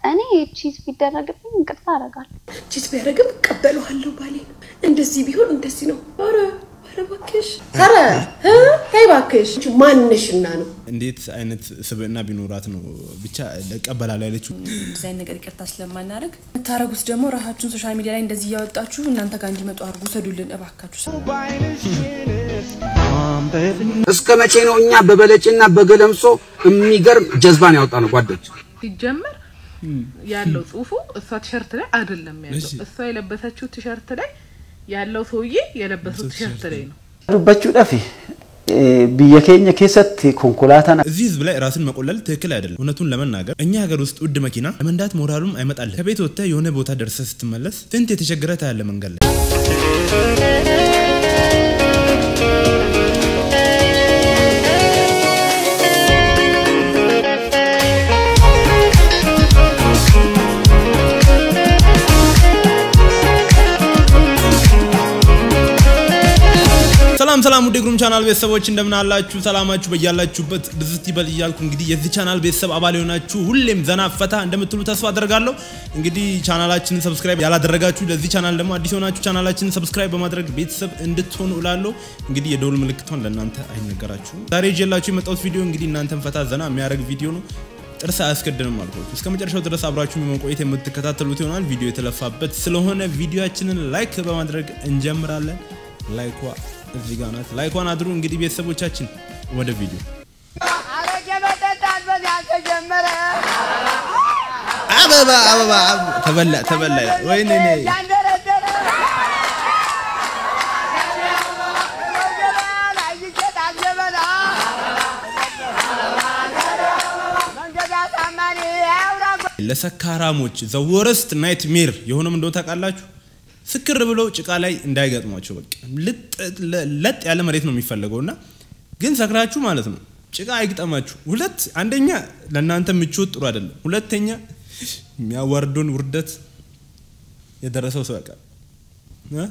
እኔ ቺዝ ቢደረግብኝ ይቅርታ አደርጋለሁ። ቺዝ ቢያደርግም እቀበለዋለሁ። ባሌ እንደዚህ ቢሆን እንደዚህ ነው። ኧረ ኧረ እባክሽ ኧረ እ ተይ እባክሽ ማንሽና ነው እንዴት አይነት ስብዕና ቢኖራት ነው ብቻ እቀበላለሁ ያለችው? እንደዚህ አይነት ነገር ይቅርታ ስለማናደርግ የምታረጉት ደግሞ ራሳችሁን ሶሻል ሚዲያ ላይ እንደዚህ እያወጣችሁ እናንተ ጋር እንዲመጡ አድርጉ። ሰዱልን እባካችሁ። እስከ መቼ ነው እኛ በበለጭና በገለምሶ የሚገርም ጀዝባን ያወጣ ነው ጓዶች? ሲጀመር ያለው ጽሁፉ እሷ ቲሸርት ላይ አይደለም ያለው። እሷ የለበሰችው ቲሸርት ላይ ያለው ሰውዬ የለበሰው ቲሸርት ላይ ነው። dubbachuudhaaf biyya keenya keessatti konkolaataan እዚህ ህዝብ ላይ ራስን መቆለል ትክክል አይደለም። እውነቱን ለመናገር እኛ ሀገር ውስጥ ውድ መኪና ለመንዳት ሞራሉም አይመጣልህ። ከቤት ወጥተህ የሆነ ቦታ ደርሰህ ስትመለስ ስንት የተቸገረ ታያለ መንገድ ላይ። ሰላም ሰላም ውድ ግሩም ቻናል ቤተሰቦች እንደምን አላችሁ? ሰላማችሁ በያላችሁበት ብዝት ይበል እያልኩ እንግዲህ የዚህ ቻናል ቤተሰብ አባል የሆናችሁ ሁሌም ዘና ፈታ እንደምትሉ ተስፋ አደርጋለሁ። እንግዲህ ቻናላችንን ሰብስክራይብ ያላደረጋችሁ ለዚህ ቻናል ደግሞ አዲስ የሆናችሁ ቻናላችንን ሰብስክራይብ በማድረግ ቤተሰብ እንድትሆኑ እላለሁ። እንግዲህ የደውል ምልክቷን ለእናንተ አይነገራችሁም። ዛሬ ይዤላችሁ የመጣሁት ቪዲዮ እንግዲህ እናንተን ፈታ ዘና የሚያደርግ ቪዲዮ ነው። ጥርስ አያስገድንም አልኳችሁ። እስከ መጨረሻው ድረስ አብራችሁ በመቆየት የምትከታተሉት ይሆናል። ቪዲዮ የተለፋበት ስለሆነ ቪዲዮአችንን ላይክ በማድረግ እንጀምራለን። ላይኳ እዚህ ጋር ናት። ላይኳን አድሩ። እንግዲህ ቤተሰቦቻችን ወደ ቪዲዮ አበባ አበባ አበባ ተበላ ተበላ ይላል። ወይኔ እኔ ለሰካራሞች ዘ ወረስት ናይት ሜር የሆነም እንደሆነ ታውቃላችሁ። ስክር ብለው ጭቃ ላይ እንዳይገጥሟቸው በቃ ለጥ ያለ መሬት ነው የሚፈለገው እና ግን ሰክራችሁ ማለት ነው ጭቃ አይግጠማችሁ። ሁለት አንደኛ ለእናንተ ምቾት ጥሩ አይደለም። ሁለተኛ የሚያዋርዱን ውርደት የደረሰው ሰው ያውቃል። እ?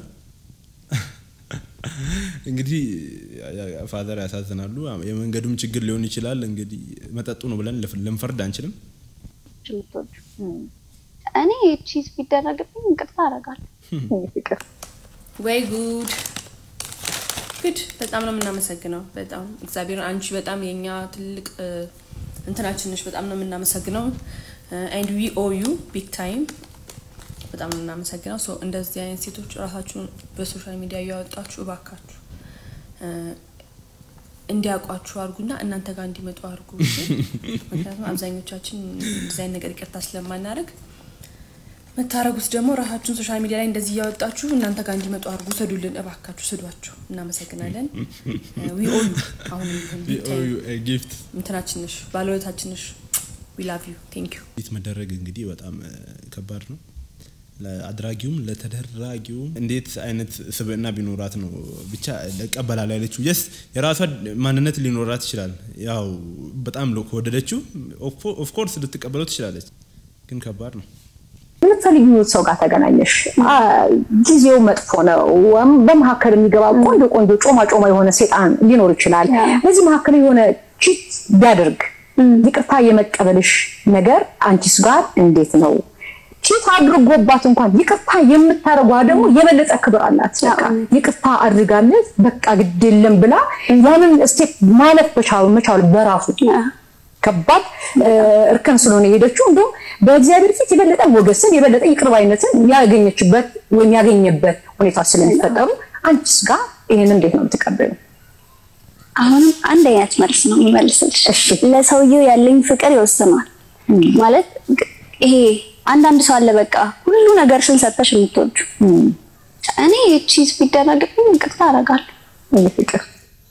እንግዲህ ፋዘር ያሳዝናሉ። የመንገዱም ችግር ሊሆን ይችላል። እንግዲህ መጠጡ ነው ብለን ልንፈርድ አንችልም። የምትወዱ እኔ ቺዝ ቢደረግብኝ ይቅርታ አደርጋለሁ። ወይ ጉድ ጉድ! በጣም ነው የምናመሰግነው። በጣም እግዚአብሔር አንቺ በጣም የኛ ትልቅ እ፣ እንትናችን ነሽ። በጣም ነው የምናመሰግነው። ኤንድ ዊ ኦ ዩ ቢግ ታይም። በጣም ነው የምናመሰግነው። ሶ እንደዚህ አይነት ሴቶች ራሳችሁን በሶሻል ሚዲያ እያወጣችሁ እባካችሁ እ፣ እንዲያውቋችሁ አድርጉና እናንተ ጋር እንዲመጡ አድርጉ። እሺ? ምክንያቱም አብዛኞቻችን እንደዚህ አይነት ነገር ይቅርታ ስለማናደርግ የምታረጉት ደግሞ ራሳችሁን ሶሻል ሚዲያ ላይ እንደዚህ እያወጣችሁ እናንተ ጋር እንዲመጡ አድርጉ። ሰዱልን እባካችሁ፣ ስዷቸው። እናመሰግናለን። ዊ ኦ ዩ አሁን ቢሆን ቢግ ታይም ጊፍት እንትናችን ነሽ፣ ባለውለታችን ነሽ። ዊ ላቭ ዩ ቴንክ ዩ። ፊት መደረግ እንግዲህ በጣም እ፣ ከባድ ነው። ለአድራጊውም ለተደራጊውም እንዴት አይነት ስብዕና ቢኖራት ነው ብቻ እቀበላለሁ ያለችው። የስ የራሷ ማንነት ሊኖራት ይችላል። ያው በጣም ሎ- ከወደደችው ኦፍኮርስ ልትቀበለው ትችላለች፣ ግን ከባድ ነው። የምትፈልጊው ሰው ጋር ተገናኘሽ፣ አ፣ ጊዜው መጥፎ ነው። ወይም በመካከል የሚገባ ቆንጆ ቆንጆ ጮማ ጮማ የሆነ ሴጣን ሊኖር ይችላል። በዚህ መካከል የሆነ ቺት ቢያደርግ ይቅርታ የመቀበልሽ ነገር አንቺስ ጋር እንዴት ነው? ቺት አድርጎባት እንኳን ይቅርታ የምታደርጓ ደግሞ የበለጠ ክብር አላት። በቃ ይቅርታ አድርጋለት በቃ ግድ የለም ብላ ያንን ስቴፕ ማለፍ መቻሉ መቻሉ በራሱ ከባድ እ፣ እርከን ስለሆነ የሄደችው እንዲሁም በእግዚአብሔር ፊት የበለጠ ሞገስን የበለጠ ይቅርባይነትን ያገኘችበት ወይም ያገኘበት ሁኔታ ስለሚፈጠሩ አንቺስ ጋር ይህን እንዴት ነው የምትቀበሉ? አሁንም አንድ አይነት መልስ ነው የምመልስልሽ። እሺ። ለሰውየው ያለኝ ፍቅር ይወስናል። ማለት ግ- ይሄ አንዳንድ ሰው አለ በቃ ሁሉ ነገርሽን ሰጥተሽ የምትወዱ እኔ ቺዝ ቢደረግብኝ ይቅርታ አደርጋለሁ። ይህ ፍቅር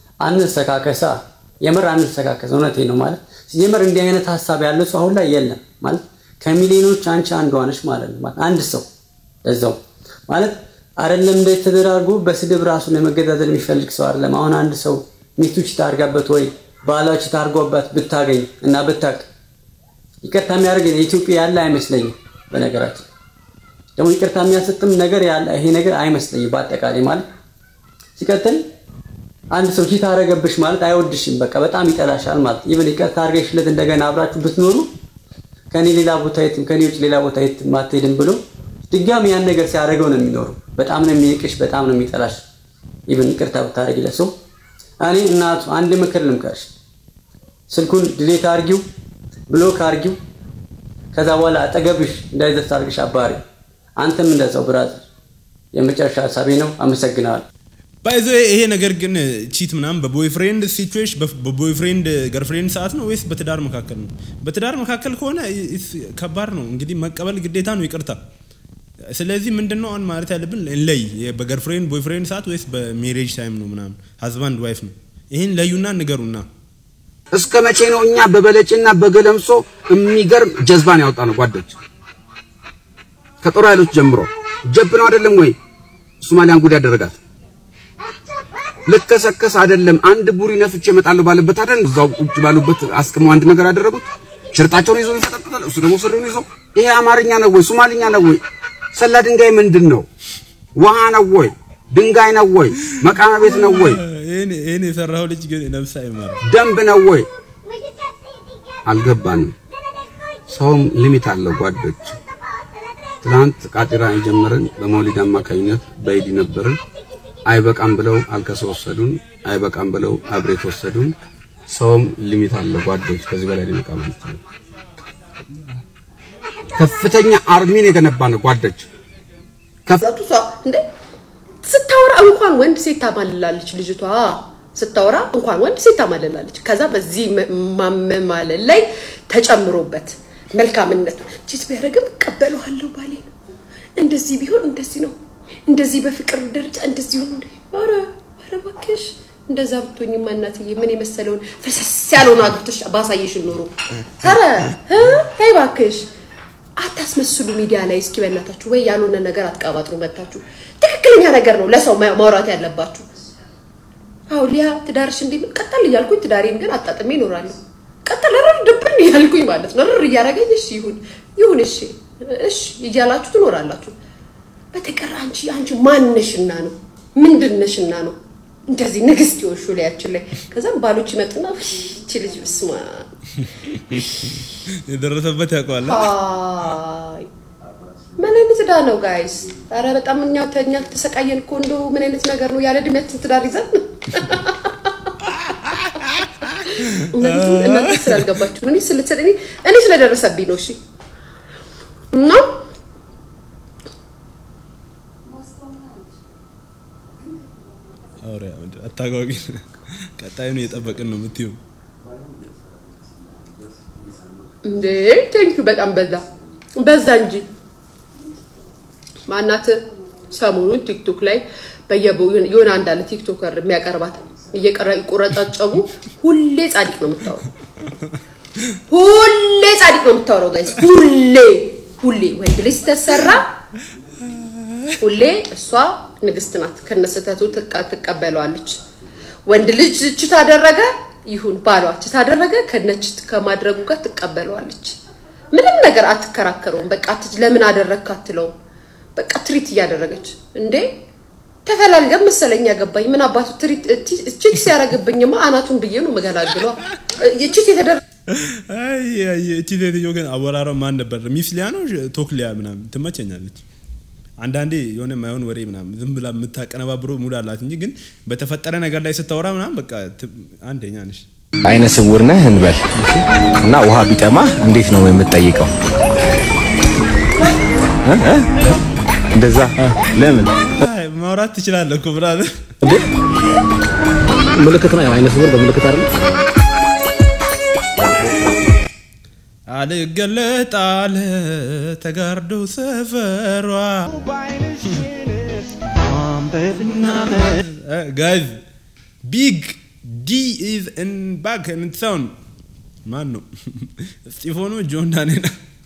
አንሰካከሳ የምር አንሰካከስ። እውነቴ ነው ማለት የምር እንዲህ አይነት ሀሳብ ያለው ሰው አሁን ላይ የለም ማለት ከሚሊዮኖች አንቺ አንዷ ነሽ ማለት ነው። ማለት አንድ ሰው እዛው ማለት አይደለም እንደ ተደራርጎ በስድብ ራሱን ለመገዳደል የሚፈልግ ሰው አይደለም። አሁን አንድ ሰው ሚስቱ ቺት አድርጋበት ወይ ባሏ ቺት አድርጎበት ብታገኝ እና ብታቅ ይቅርታ የሚያደርግ የኢትዮጵያ ያለ አይመስለኝም። በነገራችን ደግሞ ይቅርታ የሚያሰጥም ነገር ያለ ይሄ ነገር አይመስለኝም በአጠቃላይ ማለት ሲቀጥል አንድ ሰው ቺት አደረገብሽ ማለት አይወድሽም፣ በቃ በጣም ይጠላሻል ማለት ይብል ይቅርታ አድርገሽለት እንደገና አብራችሁ ብትኖሩ ከኔ ሌላ ቦታ የትም ከኔ ውጭ ሌላ ቦታ የትም አትሄድም ብሎ ድጋሚ ያን ነገር ሲያደርገው ነው የሚኖረው። በጣም ነው የሚንቅሽ፣ በጣም ነው የሚጠላሽ። ኢቭን ይቅርታ ብታደርጊለት ሰው እኔ እናቱ አንድ ምክር ልምከርሽ፣ ስልኩን ድሌት አርጊው፣ ብሎክ አርጊው። ከዛ በኋላ አጠገብሽ እንዳይደርስ አድርግሽ አባሪ። አንተም እንደዛው ብራዘር። የመጨረሻ ሀሳቤ ነው። አመሰግናለሁ። ባይዞ ይሄ ነገር ግን ቺት ምናምን በቦይፍሬንድ ሲቹዌሽን በቦይፍሬንድ ገርፍሬንድ ሰዓት ነው ወይስ በትዳር መካከል ነው? በትዳር መካከል ከሆነ ኢስ- ከባድ ነው እንግዲህ መቀበል ግዴታ ነው፣ ይቅርታ። ስለዚህ ምንድን ነው አሁን ማለት ያለብን ለይ በገርፍሬንድ ቦይፍሬንድ ሰዓት ወይስ በሜሬጅ ታይም ነው ምናምን ሀዝባንድ ዋይፍ ነው። ይህን ለዩና ንገሩና እስከ መቼ ነው እኛ በበለጭና በገለምሶ የሚገርም ጀዝባን ያወጣ ነው ጓዶች? ከጦር ኃይሎች ጀምሮ ጀብ ነው አይደለም ወይ? ሶማሊያን ጉድ ያደረጋት ልከሰከስ አይደለም አንድ ቡሪ ነፍቼ እመጣለሁ ባለበት አይደል እዛው ቁጭ ባሉበት አስቅመው አንድ ነገር ያደረጉት ሽርጣቸውን ይዘው ይፈጠጥጣል። እሱ ደግሞ ስሪውን ይዘው ይሄ አማርኛ ነው ወይ ሶማሊኛ ነው ወይ? ሰላ ድንጋይ ምንድን ነው? ውሃ ነው ወይ? ድንጋይ ነው ወይ? መቃመ ቤት ነው ወይ? ይህን ይህን የሰራው ልጅ ግን ነፍስ አይማር። ደንብ ነው ወይ? አልገባንም። ሰውም ሊሚት አለው ጓዶች። ትናንት ቃጢራ የጀመርን በመውሊድ አማካኝነት በኢዲ ነበርን። አይበቃም ብለው አልከሰ ወሰዱን፣ አይበቃም ብለው አብሬት ወሰዱን። ሰውም ሊሚት አለው ጓዶች። ከዚህ በላይ ሊመጣ ማለት ነው። ከፍተኛ አርሚን የገነባ ነው ጓዶች። ዛቱ እሷ እንዴ ስታወራ እንኳን ወንድ ሴት ታማልላለች ልጅቷ ስታወራ እንኳን ወንድ ሴት ታማልላለች። ከዛ በዚህ መ- ማመማለል ላይ ተጨምሮበት መልካምነት ቺት ቢያደርግም እቀበለዋለሁ ባሌ ነው። እንደዚህ ቢሆን እንደዚህ ነው፣ እንደዚህ በፍቅር ደረጃ እንደዚህ ሆኖ እንደ ኧረ ኧረ እባክሽ እንደዛ ብትሆኝማ እናትዬ ምን የመሰለውን ፍሰስ ያለውን አግብተሽ ባሳየሽን ኖሮ ኧረ እ ተይ እባክሽ አታስመስሉ ሚዲያ ላይ እስኪ በእናታችሁ ወይ ያልሆነ ነገር አትቀባጥሩ መታችሁ ትክክለኛ ነገር ነው ለሰው ማ- ማውራት ያለባችሁ አዎ ሊያ ትዳርሽ እንዴት ነው ቀጠል እያልኩኝ ትዳሬን ግን አጣጥሜ እኖራለሁ ቀጠል ርር ድብን እያልኩኝ ማለት ነው ርር እያደረገኝ እሺ ይሁን ይሁን እሺ እሺ እያላችሁ ትኖራላችሁ በተቀር አንቺ አንቺ ማንነሽና ነው ምንድነሽና ነው እንደዚህ ንግስት የሆንሹ ላያችን ላይ ከዛም ባሎች ይመጡና "ውይ፣ ይቺ ልጅ ብስማ የደረሰበት ያውቀዋል። አይ ምን አይነት ዕዳ ነው ጋይስ? አረ በጣም እኛ ተኛ ተሰቃየን እኮ እንደው ምን አይነት ነገር ነው? ያለ እድሜያችን ትዳር ይዘን እናንተ እናንተ ስላልገባችሁ ነው። እኔ ስለተሰደ እኔ እኔ ስለደረሰብኝ ነው። እሺ እና አውሪያ ምንድን አታጓጊ። ቀጣዩን እየጠበቅን ነው የምትይው። እንዴ ቴንኪዩ በጣም በዛ በዛ እንጂ ማናት ሰሞኑን ቲክቶክ ላይ በየቦ የሆነ አንድ አለ ቲክቶከር የሚያቀርባት እየቀረ ይቆረጣጨቡ ሁሌ ጻድቅ ነው የምታወራው። ሁሌ ጻድቅ ነው የምታወራው ጋይስ ሁሌ ሁሌ ወንድ ልጅ ስተሰራ ሁሌ እሷ ንግስት ናት ከነስተቱ ትቀበለዋለች። ወንድ ልጅ ችት አደረገ ይሁን ባሏ ችት አደረገ ከነችት ከማድረጉ ጋር ትቀበለዋለች። ምንም ነገር አትከራከረውም። በቃ አትች ለምን አደረግክ አትለውም። በቃ ትሪት እያደረገች እንዴ ተፈላልገን መሰለኝ ያገባኝ ምን አባቱ ትሪት ቺት ሲያደርግብኝማ አናቱን ብዬ ነው መገላግሏ ቺት የተደረገ አይ አይ እቺ ሴትዮ ግን አወራሯ ማን ነበር? ሚስ ሊያ ነው ቶክሊያ ምናምን ትመቸኛለች። አንዳንዴ የሆነ ማይሆን ወሬ ምናምን ዝም ብላ የምታቀነባብሮ ሙድ አላት እንጂ ግን በተፈጠረ ነገር ላይ ስታወራ ምናምን በቃ ት- አንደኛ ነሽ። አይነ ስውር ነህ እንበል እና ውሃ ቢጠማ እንዴት ነው የምትጠይቀው? እ? እ? እንደዛ ለምን አይ ማውራት ትችላለህ እኮ ብላለህ። ምልክት ነው። ያው አይነ ስውር በምልክት አይደለም። አልገለጥ አለ ተጋርዶ ሰፈሯ ጋይዝ ቢግ ዲ ኢዝ ኢን ባክ ኢን ሳውንድ ማን ነው? እስጢፎኖ ጆን ዳንኤል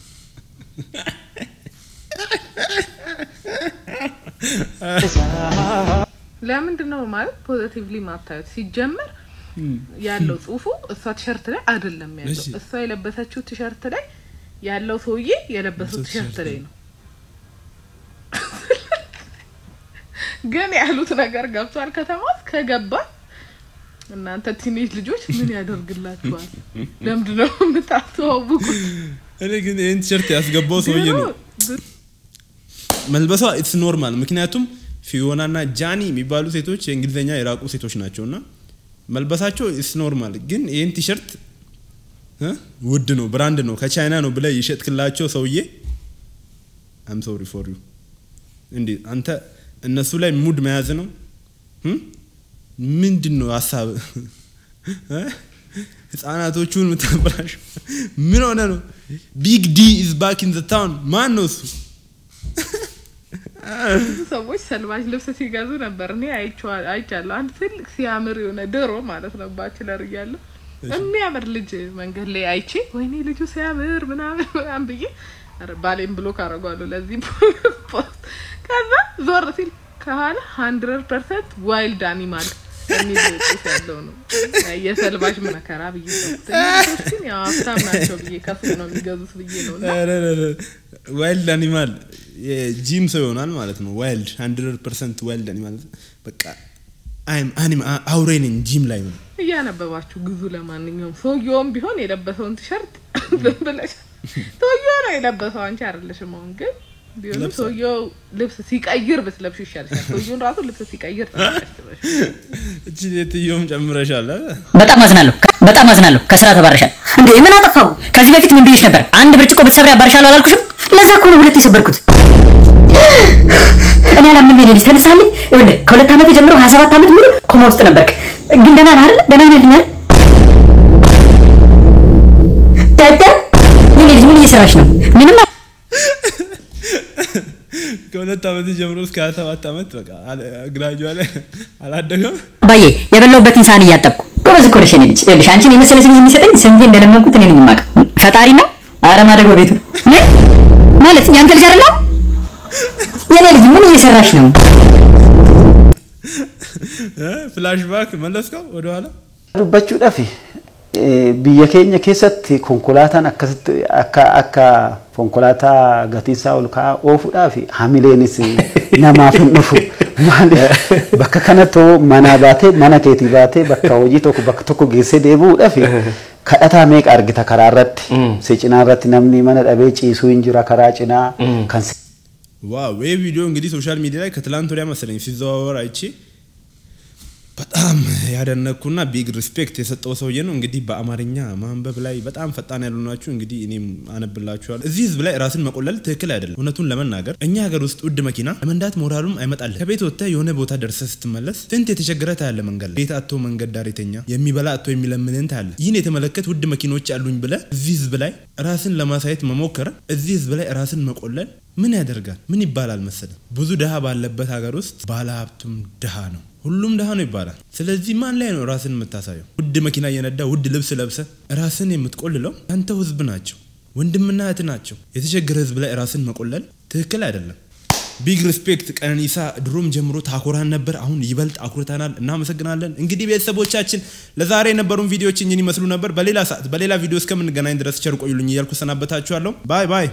ለምንድን ነው ማለት ፖዚቲቭሊ ማታዩት? ሲጀመር ያለው ጽሁፉ እሷ ቲሸርት ላይ አይደለም ያለው። እሺ። እሷ የለበሰችው ቲሸርት ላይ ያለው ሰውዬ የለበሰው የለበሰው ቲሸርት ቲሸርት ላይ ነው። ግን ያሉት ነገር ገብቷል። ከተማ ውስጥ ከገባ እናንተ ቲኔጅ ልጆች ምን ያደርግላችኋል? ለምንድን ነው የምታስተዋውቁት? እኔ ግን ይህን ቲሸርት ያስገባው ሰውዬ ነው መልበሷ ኢትስ ኖርማል። ምክንያቱም ፊዮና እና ጃኒ የሚባሉ ሴቶች የእንግሊዝኛ የራቁ ሴቶች ናቸው እና መልበሳቸው ኢትስ ኖርማል። ግን ይህን ቲሸርት እ ውድ ነው፣ ብራንድ ነው፣ ከቻይና ነው ብለህ የሸጥክላቸው ሰውዬ አም ሶሪ ፎር ዩ። እንዴ አንተ እነሱ ላይ ሙድ መያዝ ነው እ? ምንድን ነው ሀሳብ? ህፃናቶቹን የምታበላሽ ምን ሆነ ነው? ቢግ ዲ ኢዝ ባክ ኢን ዘ ታውን ማን ነው እሱ? ብዙ ሰዎች ሰልባጅ ልብስ ሲገዙ ነበር። እኔ አይቼዋ- አይቻለሁ። አንድ ትልቅ ሲያምር የሆነ ድሮ ማለት ነው ባችለር እያለሁ የሚያምር ልጅ መንገድ ላይ አይቼ ወይኔ ልጁ ሲያምር ምናምን ምናምን ብዬ ኧረ ባሌም ብሎክ አደርገዋለሁ ለዚህ ፖስት። ከዛ ዞር ሲል ከኋላ ሀንድረድ ፐርሰንት ዋይልድ አኒማል የሚል ጽሑፍ ያለው ነው። የሰልባጅ መከራ ብዬ ተውኩት። እነዚህ ሰዎች ግን ያው ሀብታም ናቸው ብዬ ከሱቅ ነው የሚገዙት ብዬ ነው እና ዋይልድ አኒማል የጂም ሰው ይሆናል ማለት ነው። ዋይልድ ሀንድረድ ፐርሰንት ዋይልድ አኒማል በቃ አይም አኒማ አውሬ ነኝ ጂም ላይ ነው። እያነበባችሁ ግዙ። ለማንኛውም ሰውየውም ቢሆን የለበሰውን ቲሸርት ዝም ብለሽ ሰውየው ነው የለበሰው፣ አንቺ አይደለሽም። አሁን ግን ቢሆንም ለብሷል። ሰውየው ልብስ ሲቀይር ብትለብሹ ይሻልሻል። ሰውየውን ራሱ ልብስ ሲቀይር ትለብሽ። እቺ ሴትዮም ጨምረሻል አ? በጣም አዝናለሁ በጣም አዝናለሁ ከስራ ተባረሻል እንዴ ምን አጠፋው ከዚህ በፊት ምን ብዬሽ ነበር አንድ ብርጭቆ ብትሰብሪ አባርሻለሁ አላልኩሽም ለዛ እኮ ነው ሁለት የሰበርኩት እኔ አላምንም የኔ ልጅ ተነሳልኝ ይኸውልህ ከሁለት ዓመት ጀምሮ ሀያ ሰባት ዓመት ሙሉ ኮማ ውስጥ ነበርክ ግን ደህና ነህ አይደል ደህና ነህ ልኛል ዳዳ የኔ ልጅ ምን እየሰራሽ ነው ምንም ከሁለት ዓመት ጀምሮ እስከ ሀያ ሰባት ዓመት በቃ ግራጁዋ ላይ አላደገም። አባዬ የበላሁበትን ሳህን እያጠብኩ ጎበዝ እኮ ነሽ የኔ ልጅ ይኸውልሽ አንቺን የመሰለ ልጅ የሚሰጠኝ ስንቴ እንደለመንኩት እኔ ነኝ የማውቀው ፈጣሪ ነው ኧረ ማደጎ ቤቱ ነው ምን? ማለት ያንተ ልጅ አይደለም የኔ ልጅ ምን እየሰራሽ ነው ፍላሽባክ መለስከው ወደኋላ dubbachuudhaaf eh, biyya keenya keessatti konkolaataan akkasitti akka akka konkolaataa gatiinsaa ol ka'aa oofuudhaaf hamileenis namaaf hin dhufu. Maaliif bakka kanatti manaa baatee mana keetii baatee bakka hojii tokko bakka tokko geessee deebi'uudhaaf kadhataa meeqa argita karaa irratti si cinaa irratti namni mana dhabee ciisuu hin jira karaa cinaa kan si ዋው ይህ ቪዲዮ እንግዲህ ሶሻል ሚዲያ ላይ ከትላንት ወዲያ መሰለኝ ሲዘዋወር አይቼ በጣም ያደነኩና ቢግ ሪስፔክት የሰጠው ሰውዬ ነው። እንግዲህ በአማርኛ ማንበብ ላይ በጣም ፈጣን ያሉ ናችሁ። እንግዲህ እኔም አነብላችኋለሁ። እዚህ ህዝብ ላይ ራስን መቆለል ትክክል አይደለም። እውነቱን ለመናገር እኛ ሀገር ውስጥ ውድ መኪና ለመንዳት ሞራሉም አይመጣልህ። ከቤት ወጥተህ የሆነ ቦታ ደርሰህ ስትመለስ ስንት የተቸገረ ታያለ። መንገድ ላይ ቤት አቶ መንገድ ዳር የተኛ የሚበላ አቶ የሚለምንን ታያለ። ይህን የተመለከት ውድ መኪኖች አሉኝ ብለህ እዚህ ህዝብ ላይ ራስን ለማሳየት መሞከር፣ እዚህ ህዝብ ላይ ራስን መቆለል ምን ያደርጋል? ምን ይባላል መሰለህ? ብዙ ድሃ ባለበት ሀገር ውስጥ ባለ ሀብቱም ድሃ ነው። ሁሉም ድሃ ነው ይባላል። ስለዚህ ማን ላይ ነው ራስን የምታሳየው? ውድ መኪና እየነዳ ውድ ልብስ ለብሰ ራስን የምትቆልለው አንተው ህዝብ ናቸው፣ ወንድምና እህት ናቸው። የተቸገረ ህዝብ ላይ ራስን መቆለል ትክክል አይደለም። ቢግ ሪስፔክት ቀነኒሳ ድሮም ጀምሮ ታኮራን ነበር። አሁን ይበልጥ አኩርተናል። እናመሰግናለን። እንግዲህ ቤተሰቦቻችን ለዛሬ የነበሩን ቪዲዮዎች እኝን ይመስሉ ነበር። በሌላ ሰዓት በሌላ ቪዲዮ እስከምንገናኝ ድረስ ቸር ቆዩልኝ እያልኩ ሰናበታችኋለሁ። ባይ ባይ።